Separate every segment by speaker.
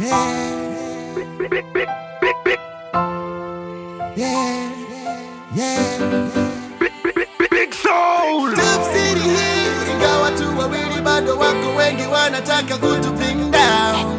Speaker 1: Yeah, yeah.
Speaker 2: Big Soul.
Speaker 1: Top City hii ingawa tu wawili bado wako wengi wanataka kutu bring down.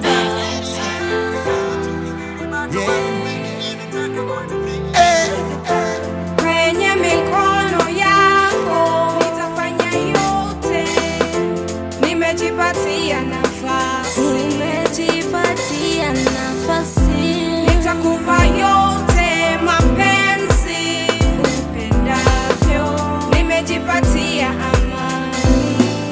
Speaker 1: Yeah. Eh,
Speaker 3: Kwenye mikono yako nitafanya yote, nimejipatia nafasi,
Speaker 4: Nimejipatia nafasi
Speaker 3: nitakupa yote mapenzi upendavyo, nimejipatia amani,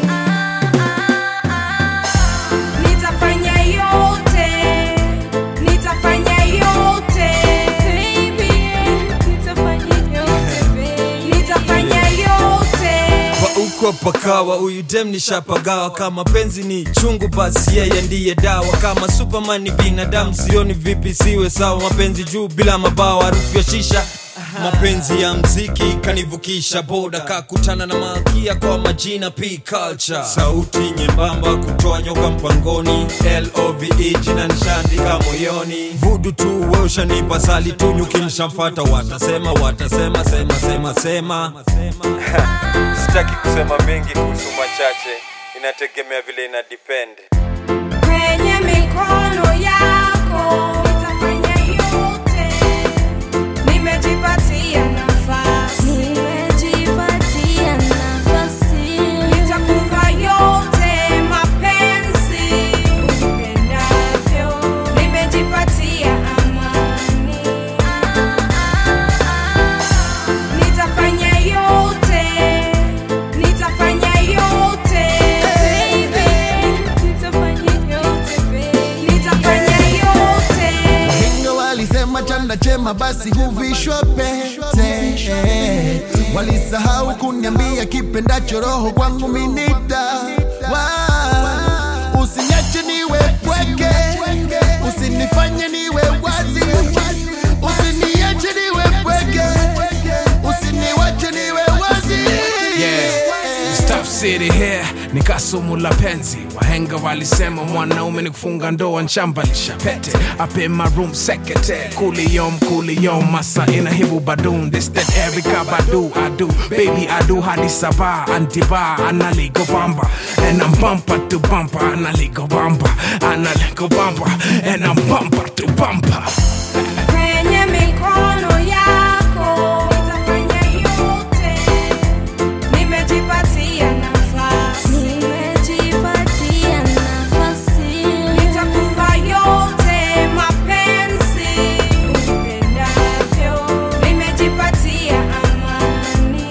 Speaker 3: nitafanya yote, nitafanya yote baby,
Speaker 4: Nitafanya yote baby
Speaker 3: nitafanya yote
Speaker 5: uko pakawa huyu dem nishapagawa kama penzi ni chungu basi yeye ndiye dawa kama superman ni binadamu sioni vipi siwe sawa mapenzi juu bila mabawa harufu ya shisha mapenzi ya mziki kanivukisha boda kakutana na malkia kwa majina p culture sauti nyembamba kutoa nyoka mpangoni love jina nishaandika moyoni vudu tu we ushanipa sali tu nyuki nishamfata watasema watasema sema sema sema sitaki kusema mengi kuhusu machache inategemea vile ina depend
Speaker 3: kwenye mikono yako nitafanya yote, nimejipatia nafasi,
Speaker 4: Nimejipatia nafasi
Speaker 3: nitakupa yote mapenzi upendavyo, nimejipatia amani, nitafanya yote, nitafanya yote baby,
Speaker 4: Nitafanya yote baby
Speaker 3: nitafanya yote
Speaker 1: Wahenga walisema chanda chema basi huvishwa pete. Walisahau kuniambia kipendacho roho kwangu minita. Wa- Usiniache niwe pweke, usinifanye niwe wazi, usiniache niwe pweke, usiniwache niwe wazi.
Speaker 6: Yeah. Stuff City here ni kasumu la penzi wahenga walisema mwanaume ni kufunga ndoa nchambalisha pete up in my room sekete kuliyom kuliyom masa ina hibu badun this that Erica Badu I do baby I do hadi sabah antiba analigo bamba and I'm bumper to bumper analigo bamba analigo bamba and I'm bumper to bumper
Speaker 3: kwenye mikono yako nitafanya yote, nimejipatia nafasi,
Speaker 4: Nimejipatia nafasi
Speaker 3: nitakupa yote mapenzi upendavyo, nimejipatia amani,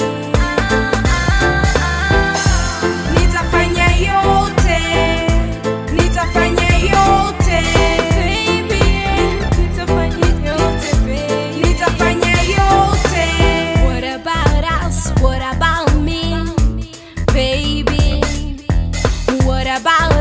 Speaker 3: nitafanya yote, nitafanya yote
Speaker 4: baby Nitafanya yote baby
Speaker 3: nitafanya yote.
Speaker 4: What about us? What about me? Baby What about